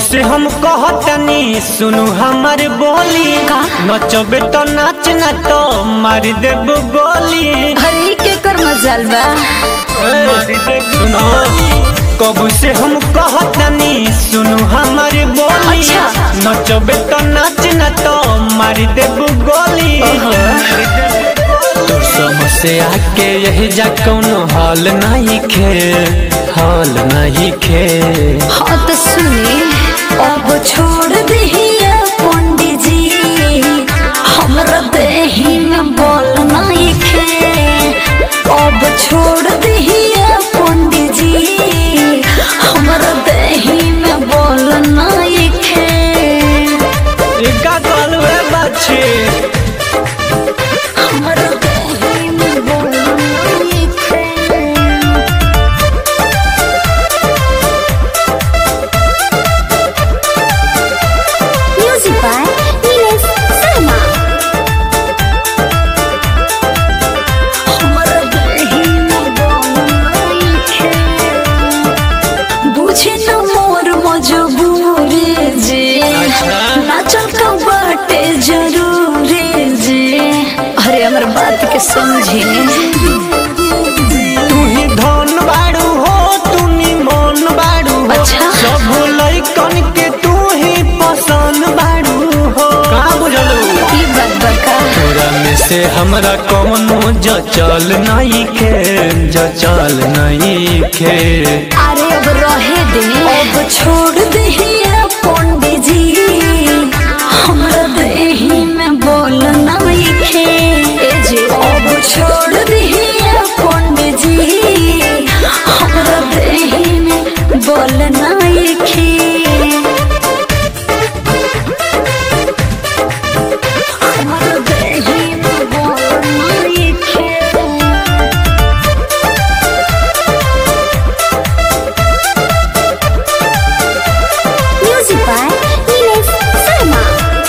से हम कहतनी सुनु हमर बोली का? नचबे तो नाच ना तो मार देब गोली अरे के कर मजाल बा सुनो कबू से हम कहतनी सुनु हमर बोली अच्छा। नचबे तो नाच ना तो मार देब गोली ओहो। तोर समस्या के यही जा कौनो हाल नहीं खे हाल नहीं खे हाँ तो सुने अब छोड़ दहिया पंडित जी हमरा देही में बोल नहीं खे अब छोड़ दहिया पंडित जी हमरा देही में बोल नहीं खे इका कलवे बच्चे हमरा देही में बोल नहीं खे Music by Nilesh Sharma. हमरा देही में बोल खे। बुझे न मोर मजबूरी जे अच्छा। नाचल का बाटे जरूरी जे अरे हमर बात के समझे तू ही धन बाड़ू हो तू नी मन बाड़ू हो अच्छा। सब लइकन के तू ही पसंद बाड़ू हो का बुझलू ई बात बका तोरा में से हमरा कौनो जचल नहीं खे जचल नहीं खे अरे अब रहे दे अब छोड़ दहिया पंडित जी हमरा देही में बोल नहीं खे ए जे अब छोड़ दहिया पंडित जी हमरा देही में बोल नहीं खे हमरा देही में बोल नहीं खे Music by Nilesh Sharma.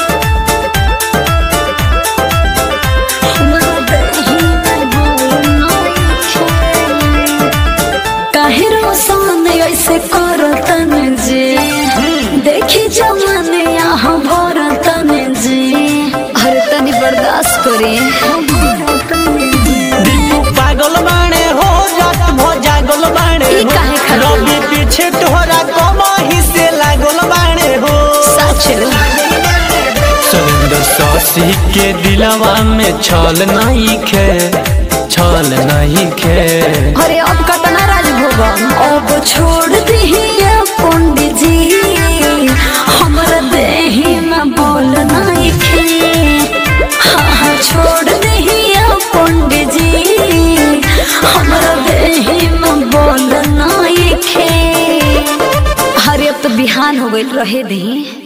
काहे रोशन ऐसे करतन जे देखी जमाने यहाँ भरतन जे अरे तनी बर्दाश्त करे दीपू पागल बाणे हो जात भो जागल बाणे ई हो काहे खातिर? रवि पीछे तोहरा कमाही से लागल बाणे हो सच सुरेंद्र सासी के दिलवा में छल नहीं खे छल नहीं खे अरे अब कतना राजभोग अब छोड़ दहिया पंडित जी हमरा देही में बोल नहीं खे हाँ हाँ छोड़ दहिया पंडित जी हमरा देही में बोल नहीं खे अरे अब तो बिहान हो गई रहे दही